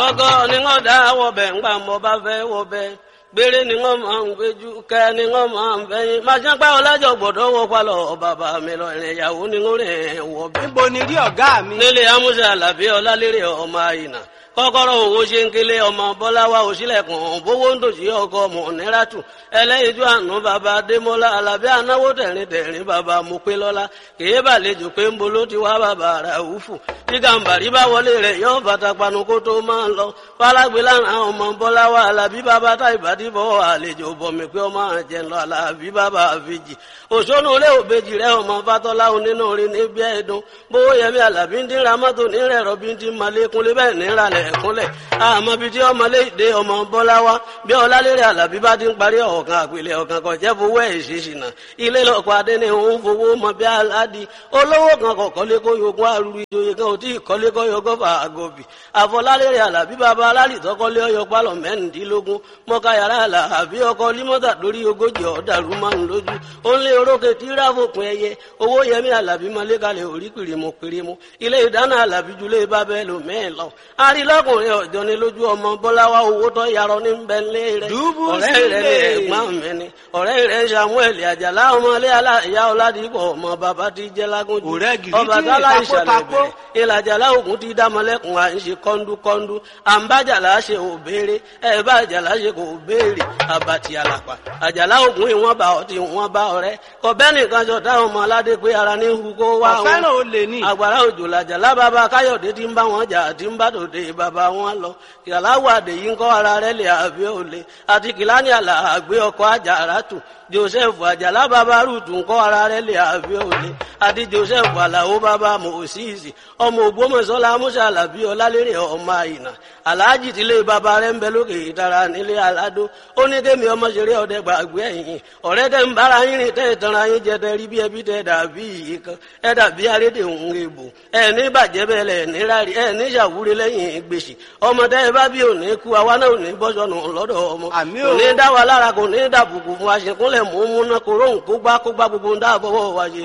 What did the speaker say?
ọgọ́ ni wọ́n dá wọ̀bẹ̀ ńgbà mọ́ bá fẹ́ wọ̀bẹ̀ gbére ni wọ́n máa ń gbéjú kẹ́ ni wọ́n máa ń fẹ́yìn máa ṣe pẹ́ ọlájọ gbọ́dọ̀ wọ palọ̀ bàbá mi lọ ìrìn ìyàwó ni wọ́n rìn wọ̀bẹ̀. níbo ni rí ọ̀gá mi. nílé amúṣe àlàbí ọlálérè ọmọ àyìnà kọ́kọ́rọ́ owó ṣe ń kélé ọmọ bọ́láwá òṣìlẹ̀kùn bówó ń tòṣì ọkọ ọmọ níràtù ẹlẹ́yinjú àánú bàbá adémọ́lá alábí anáwó tẹ̀rín tẹ̀rín bàbá mopélọ́lá kèé bàlejò pé ń bolo ti wá bàbá ràúfù tí gàǹbàrí bá wọlé rẹ̀ yóò bàtà panu kó tó máa lọ fálágbé lára ọmọ bọ́láwá alábí bàbá tá ìbàdí bọ́ àlejò bọ̀mí pé ọmọ àjẹ lọ alábí bàbá àfijì òṣónú ilé òbejì rẹ ọmọ fatọ́lá onínú orin níbi ẹ̀dùn bówó yẹmi alábí ń dín ramọ́tò nírẹ̀ rọ́bí ń dín malékúnlé bẹ́ẹ̀ níralẹ̀ ẹ̀kúnlẹ̀ àmọ́ bíi tí ọmọlé ìdè ọmọ bọ́láwá bí ọlálérè alábí bá ti ń parí ọ̀kan àpilẹ̀ ọ̀kan kan jẹ́ fowó ẹ̀ ṣèṣìnà ilé lọ́kọ̀ adé ni òun fowó mọ bí aládì olówó kan kọ̀ kọ́lé kó yogún arúgbó ìjòyè kan ò tí ì kọ́lé kó yogún fà àgọ́bì àfọlálérè alábí bàbá alálì tọ́kọ́lé ọyọ pálọ̀ mẹ́rìndínlógún mọ́ká yàrá alábí ọkọ̀ límọ́tà lórí ogójì ọ̀dàrú márùn lójú ó ń lé orókè tí ráfòpin ẹyẹ owó yẹmí alábí mọ́lẹ́kalẹ̀ orí pìrìmù pìrìmù ilé ìdáná alábí julẹ̀ bábẹ́ lò mẹ́ẹ̀ lọ arílọ́kùnrin ọ̀jọ́ ni lójú ọmọ bọ́láwá owó tó yarọ ní bẹ́ńlẹ̀ rẹ̀ Dùbú ọ̀rẹ́ rẹ̀ ní sílẹ̀. ẹ̀gbọ́n mi ni ọ̀rẹ́ rẹ̀ samuel àjàlá ọmọlé aláìyá ọ̀làdìpọ̀ ọmọ bàbá ti jẹ́ lágúnjù Ọ̀rẹ́ gidi ọba tí tálá ìtapó ìṣàlẹ̀ tapó. bẹ̀rẹ̀ ìlàjàlá ògùn ti dámọ̀lẹ́kùn à ń ṣe kọ́ńdúkọ́ńdú àǹbájàlá ṣe ò béèrè ẹ̀ bá àjàlá ṣe kò béèrè àbàtì àlàpà àjàlá ògùn ìwọ̀n bá ọtí ìwọ̀n bá ọ̀rẹ́ kọ̀bẹ́ nìkan jọ táwọn ọmọ aládé pé ara ní hu kó wá wọn ọ̀fẹ́ràn olè ní. àgbàrá òjò làjàlá bàbá káyọ̀dé tí ń bá wọn jà tí ń bá tòde bàbá wọn lọ kìláwó àdèyí ń kọ́ ara rẹ̀ lè àbí òle àti kìláni àlà àgbé ọkọ̀ àjàrà tù joseph àjàlá bàbá rúùtù ń kọ́ ara rẹ̀ lè àbí òle àti joseph àlàó bàbá mòsíìsì ọmọ ògbómọ̀ṣọ́lá musa alábí ọlálérè ọmọ àyìnà aláàjì tílé bàbá rẹ̀ ń bẹ lókè ìtara nílé aládó ó ní kémi ọmọ ṣeré ọdẹ gbàgbé ẹ̀yìn ọ̀rẹ́ tẹ́ ń bára yín rìn tẹ́ ìtanra yín jẹ tẹ́ rí bí ẹbí tẹ́ dàbí yìí kan ẹ dàbí arédè òun èbò ẹ ní bàjẹ́ bẹ́ẹ̀ lẹ̀ ní rárí ẹ ní ṣàwúrí lẹ́yìn gbèsè ọmọ tẹ́ ẹ bá bí òní kú àwa náà ò ní bọ́sọ̀nù lọ́dọ̀ ọmọ Àmì kò o. ní dá wa lára kò ní dàbùkù fún aṣèkúnlẹ̀ mú mú náà kó róhùn kó gbá kó gbá gbogbo ń dáàbọ̀wọ̀ wa ṣe